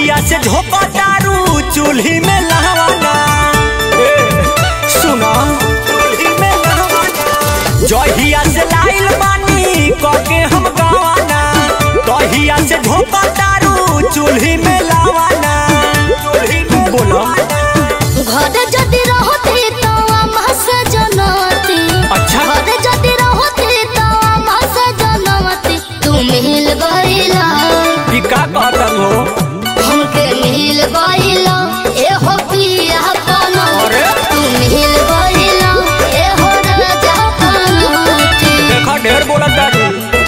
जहिया से झोंका दारू चूल्ही में लहवाना ए, सुना चूल्ही में लहवाना जहिया से लाइल बानी कके हम गवाना तहिया से झोंका दारू चूल्ही में लहवाना चूल्ही में बोलो घरे जदि रहती तो अम्मा से जनती अच्छा। घरे जदि रहती तो अम्मा से जनती तू मिल गईला ई का कहता हो हमके मिल गईला ए हो पिया पनो अरे? तू मिल गईला ए हो राजा पनोती देखा ढेर बोला दारू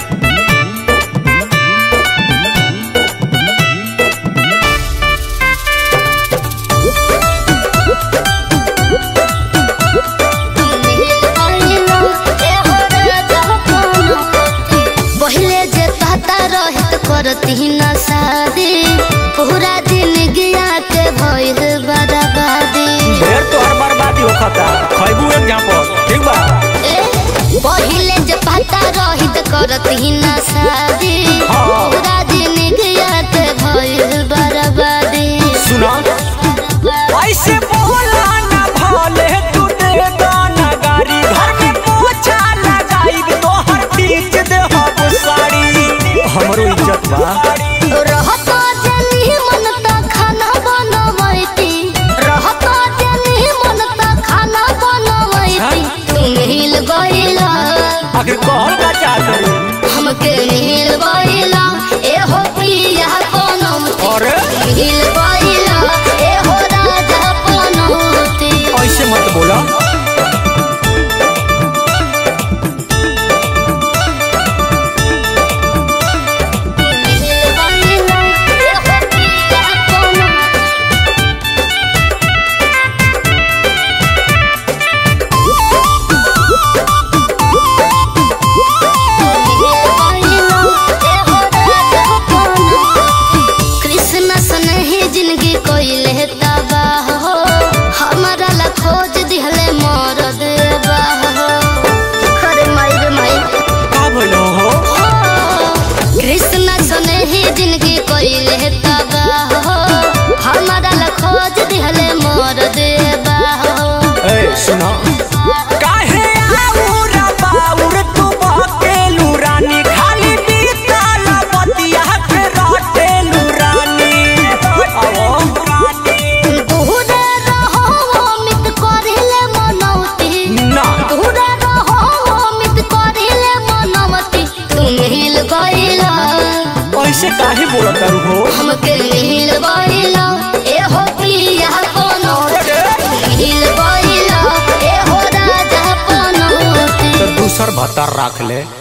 पहले जे पता रहित करती न शादी पूरा दिन गया के भइल बर्बादी ढेर तोहर बर्बादी होखता खैबू एग्जाम्पल ठीक बा ए, पहिले जे पता रहित करती न शादी हाँ। पूरा दिन गया के भइल बर्बादी सुना ऐसे बोला ना भाले तू दे गाना गाड़ी घर में पोछा लगाई तो हर बीच दे हम साड़ी हमरो इज्जत बा रहत जनी मन त खाना बनवैती रहत जनी मन त खाना बनवैती तू मिल गईला आखिर कहल का चाहत हमके मिल गईला ए हो पिया बनौती अरे मिल गईला ए हो राजा बनौती ऐसे मत बोला मिल गईला ए हो पिया बनौती कृष्ण सनही जिंदगी कोइले तबाह हो हमारा ला खोज दिहले मरद बाह हो खरे माई रे माई का भइलो हो कृष्ण सनही जिंदगी कोइले तबाह हो हमारा ला खोज दिहले मरद बाह हो ए सुना काहे आउर बाउर तू बकेलू रानी खाली बीतल बतिया के रटेलू रानी आवो दूरे रहो अमित करिले मनौती ना दूरे रहो अमित करिले मनौती तू मिल गईला ऐसे काहे बोलत तारू हो हमके मिल गईला ए हो पिया बनौती मिल गईला ए हो राजा बनौती तो दूसर भत्ता रख ले